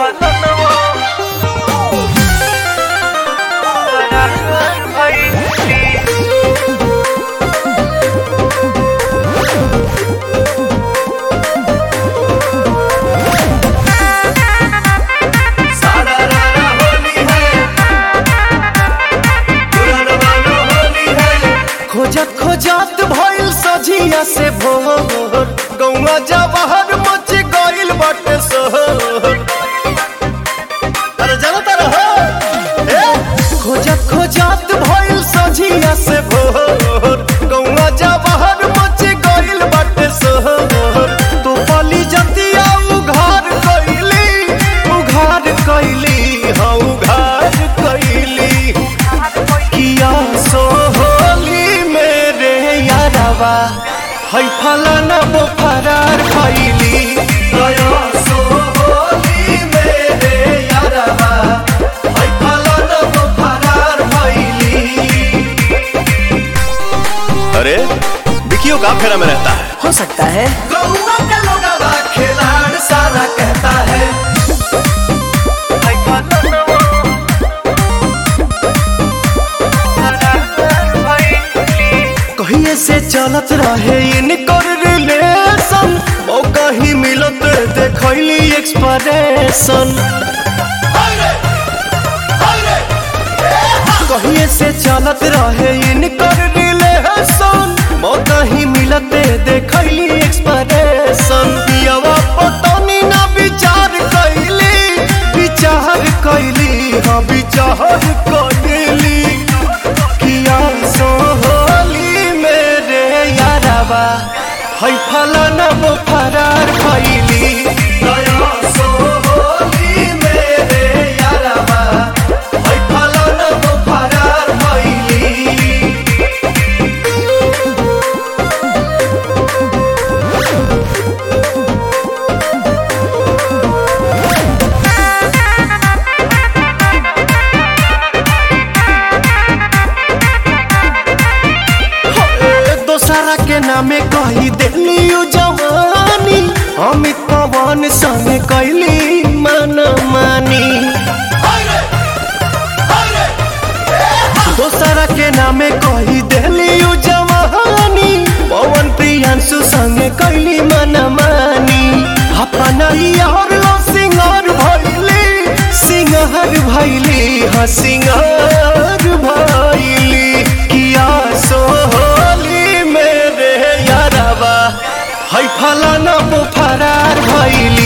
खोजत खोजत भइल सझिया से भोर गौवा जवाहर मच गइल बाटे शहर अरे जाना तारा हो ए खोजत खोजत भइल सझिया से भोर गौवा जवाहर मच गइल बाटे शहर तो पली जतिया उघार कइली उघार कइली हाँ उघार कइली किया सोहली मेरे यारवा है फलाना वो फरार खैली गया सोहली मेरे यारवा है फलाना वो फरार खैली अरे विकियो का फेरा में रहता है हो सकता है गौवा का लोगवा खिलाड़ सारा कहता है कहिए से चलत रहे इनकर रिलेशन ओ कहीं मिलत देखैली एक्सप्रेशन कहिए से चलत रहे इनकर रिलेशन ओ कहीं मिलत देखैली एक्सप्रेशन दियावा पटनी ना विचार कैली विचार कैली हाँ विचार कैली किया सोहली मेरे यारवा है फलाना वो फरार खैली गया सोहली मेरे यारवा है फलाना वो फरार खैली दोसरा के नामे कही दिली जवानी अमित पवन संग कैली मन मानी दोसरा के नामे कही दिली जवानी पवन प्रियांशु संग कैली मन मानी अपना यार लो सिंगार भैली सिंगार भैली हाँ सिंगार भैली किया सोहली मेरे यारवा है फलाना वो फरार भैली